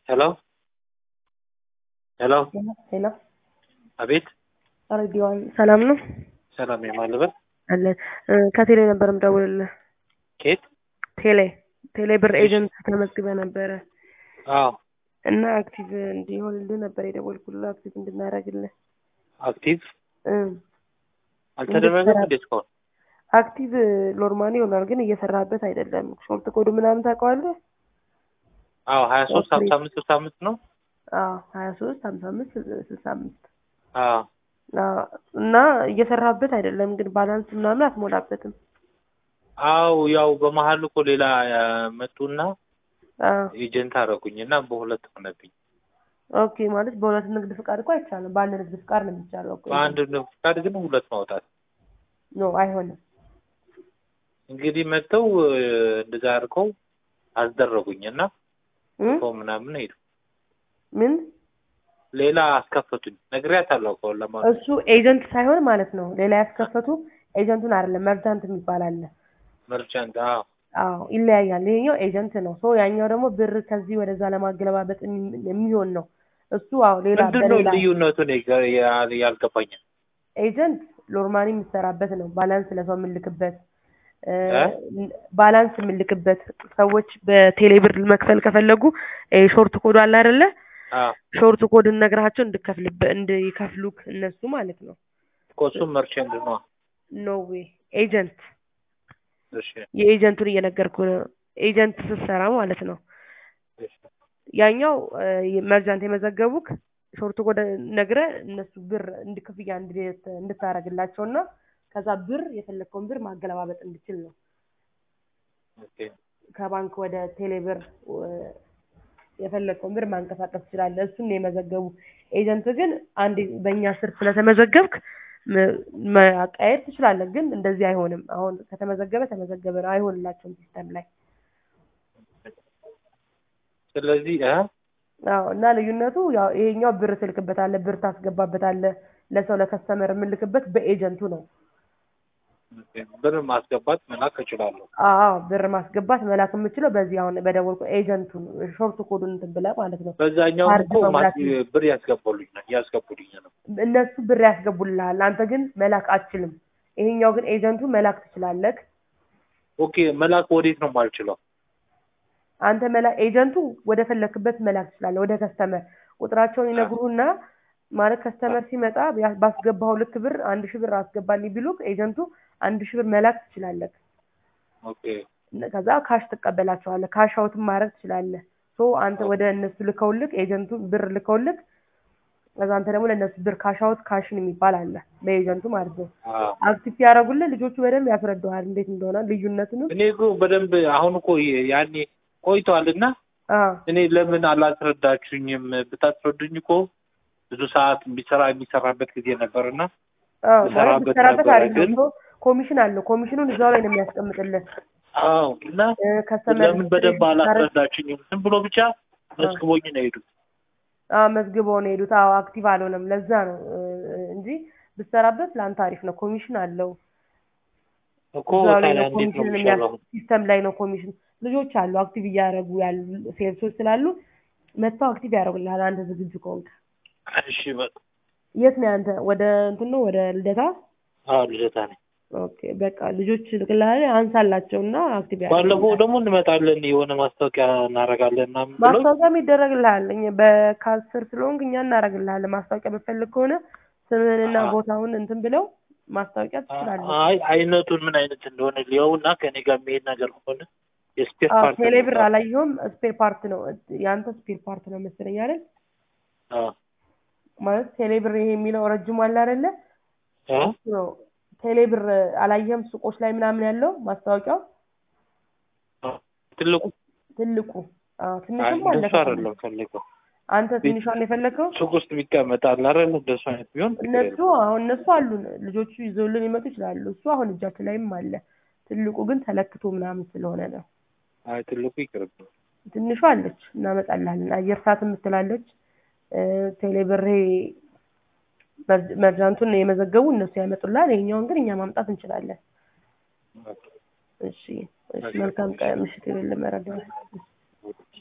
ሄሎ ሄሎ ሄሎ አቤት ሬዲዮን ሰላም ነው ሰላም የማልበት አለን እ ከቴሌ ነበር የምደውልልህ ኬት ቴሌ ቴሌ ብር ኤጀንት ተመዝግበ ነበረ አዎ እና አክቲቭ እንዲሆንልህ ነበር የደወልኩልህ አክቲቭ እንድናደርግልህ አክቲቭ እ አልተደረገም እንዴ እስካሁን አክቲቭ ኖርማሊ ይሆናል ግን እየሰራህበት አይደለም ሾርት ኮዱ ምናምን ታውቀዋለህ አዎ ሀያ ሶስት ኦኬ። ሀምሳ አምስት ስልሳ አምስት ነው አዎ ሀያ ሶስት ሀምሳ አምስት ስልሳ አምስት አዎ አዎ፣ እና እየሰራህበት አይደለም ግን ባላንስ ምናምን አትሞላበትም አው ያው በመሀል እኮ ሌላ አ፣ መጡና አዎ ኤጀንት አደረጉኝ እና በሁለት ሆነብኝ ኦኬ ማለት በሁለት ንግድ ፍቃድ እኮ አይቻልም በአንድ ንግድ ፍቃድ ነው የሚቻለው እኮ በአንድ ፍቃድ ግን ሁለት ማውጣት ኖ አይሆንም እንግዲህ መጥተው እ፣ እንደዛ አድርገው አስደረጉኝ እና እ? ሰው ምናምን ሄዱ ምን ሌላ አስከፈቱኝ ነግሬያታለሁ እኮ ለማለት እሱ ኤጀንት ሳይሆን ማለት ነው ሌላ ያስከፈቱ ኤጀንቱን አይደለም መርጃንት የሚባል አለ መርቻንት አዎ አዎ ይለያያል ይሄኛው ኤጀንት ነው ሶ ያኛው ደግሞ ብር ከዚህ ወደዛ ለማገለባበጥ የሚ- የሚሆን ነው እሱ አዎ ሌላ ምንድን ነው በሌላ ልዩነቱ እኔ ጋ- ያ- ያልገባኝ ኤጀንት ኖርማሊ የምትሰራበት ነው ባላንስ ለሰው የምልክበት እ፣ እ? ባላንስ የምልክበት ሰዎች በቴሌብር መክፈል ከፈለጉ እ፣ ሾርት ኮዱ አለ አይደለ አዎ ሾርት ኮድን ነግራቸው እንድከፍልበት እንዲከፍሉክ እነሱ ማለት ነው እኮ እሱም መርቻንት ነው ኖ ዌይ ኤጀንት እሺ የኤጀንቱን እየነገርኩ ነው ኤጀንት ስትሰራ ማለት ነው እሺ ያኛው እ፣ መርጃንት የመዘገቡክ ሾርት ኮድ ነግረ እነሱ ብር እንድ ክፍያ እንድ- እንድታረግላቸው እና ከዛ ብር የፈለግከውን ብር ማገለባበጥ እንድችል ነው ኦኬ ከባንክ ወደ ቴሌብር እ፣ የፈለግከውን ብር ማንቀሳቀስ ትችላለህ። እሱን ነው የመዘገቡ። ኤጀንት ግን አንድ በእኛ ስር ስለተመዘገብክ ም- ማቃየር ትችላለህ፣ ግን እንደዚህ አይሆንም። አሁን ከተመዘገበ ተመዘገበ ነው፣ አይሆንላቸውም ሲስተም ላይ። ስለዚህ እ አዎ እና ልዩነቱ ያው ይሄኛው ብር ትልክበታለህ፣ ብር ታስገባበታለህ። ለሰው ለከስተመር የምልክበት በኤጀንቱ ነው። ኦኬ፣ ብር ማስገባት መላክ እችላለሁ። አዎ ብር ማስገባት መላክ የምችለው በዚህ አሁን በደወልኩ ኤጀንቱን ሾርት ኮዱን እንትን ብለህ ማለት ነው። በዛኛው ካርድ እኮ መሙላት ማስ- ብር ያስገባሉኝ ነው ያስገቡልኝ ነው። እነሱ ብር ያስገቡልሃል፣ አንተ ግን መላክ አትችልም። ይሄኛው ግን ኤጀንቱ መላክ ትችላለህ። ኦኬ መላክ ወዴት ነው የማልችለው? አንተ መላ ኤጀንቱ ወደ ፈለክበት መላክ ትችላለህ። ወደ ከስተመር ቁጥራቸውን ይነግሩህና ማለት ከስተመር ሲመጣ ያ- ባስገባው ልክ ብር አንድ ሺህ ብር አስገባልኝ ቢሉክ ኤጀንቱ አንድ ሺህ ብር መላክ ትችላለህ። ኦኬ ከዛ ካሽ ትቀበላቸዋለህ። ካሽ አውትም ማድረግ ትችላለህ። ሶ አንተ ወደ እነሱ ልከውልክ ኤጀንቱ ብር ልከውልክ ከዛ አንተ ደግሞ ለእነሱ ብር ካሽ አውት ካሽን የሚባል አለ በኤጀንቱ ማለት ነው። አዎ። አክቲቭ ያደረጉልህ ልጆቹ በደንብ ያስረዳዋል እንዴት እንደሆነ ልዩነቱንም። እኔ እኮ በደንብ አሁን እኮ ያኔ ቆይቷል እና አዎ እኔ ለምን አላስረዳችሁኝም? ብታስረዱኝ እኮ ብዙ ሰዓት የሚሰራ የሚሰራበት ጊዜ ነበርና አዎ ማለት ብሰራበት ብትሰራበት ነበረ አሪፍ ነው። ግን- ሶ ኮሚሽን አለው። ኮሚሽኑን እዛው ላይ ነው የሚያስቀምጥልህ። አዎ እና እ፣ ከስተመር ለምን በደንብ አላስረዳችሁኝም? ዝም ብሎ ብቻ መስክቦኝ ነው የሄዱት። አዎ መዝግበው ነው የሄዱት። አዎ አክቲቭ አልሆነም። ለዛ ነው እ፣ እንጂ ብትሰራበት ለአንተ አሪፍ ነው። ኮሚሽን አለው። እኮ እዛው ላይ ታዲያ ነው እንዴት ነው ኮሚሽን የሚሻለው? ሲስተም ላይ ነው ኮሚሽን። ልጆች አሉ አክቲቭ እያደረጉ ያሉ ሴልሶች ስላሉ መጥተው አክቲቭ ያደርጉልሃል አንተ ዝግጁ ከሆንክ። እሺ በቃ የት ነው አንተ? ወደ እንትን ነው ወደ ልደታ? አዎ ልደታ ነኝ። ኦኬ በቃ ልጆች ልክልሃል አንሳላቸው እና አክቲቭ ባለፈው ደግሞ እንመጣለን የሆነ ማስታወቂያ እናደርጋለን ምናምን ብሎ ማስታወቂያም ይደረግልሃል። እኛ በካስር ስለሆንክ እኛ እናደርግልሃለን። ማስታወቂያ በፈለግ ከሆነ ስምህንና አዎ። ቦታውን እንትን ብለው ማስታወቂያ ትችላለህ። አይ አይነቱን ምን አይነት እንደሆነ ሊየው እና ከኔ ጋር የሚሄድ ነገር ከሆነ የስፔር አዎ ፓርት ቴሌብር አላየሁም። ስፔር ፓርት ነው የአንተ ስፔር ፓርት ነው መሰለኝ አይደል? አዎ ማለት ቴሌብር ይሄ የሚለው ረጅሙ አለ አይደለ? እ? እሱ ነው ቴሌብር አላየህም? ሱቆች ላይ ምናምን ያለው ማስታወቂያው ትልቁ ትልቁ። አዎ አይ ትንሽም አለ። እንደሱ አይደለም ፈልገው አንተ ትንሿን የፈለግከው ሱቅ ውስጥ የሚቀመጣል አይደል? እንደሱ አይነት ቢሆን ችግር እነሱ የለም። አሁን እነሱ አሉን ልጆቹ ይዘውልን ይመጡ ይችላሉ። እሱ አሁን እጃችን ላይም አለ። ትልቁ ግን ተለክቶ ምናምን ስለሆነ ነው። አይ ትልቁ ይቅርብ። ትንሿ አለች እናመጣልሃለን። አየር ሰዓት የምትላለች እ፣ ቴሌብር ይሄ መር- መርጃንቱን የመዘገቡ እነሱ ያመጡልሃል። ይሄኛውን ግን እኛ ማምጣት እንችላለን። እሺ እሺ፣ መልካም ቀን ምሽት የሌለ መረጃ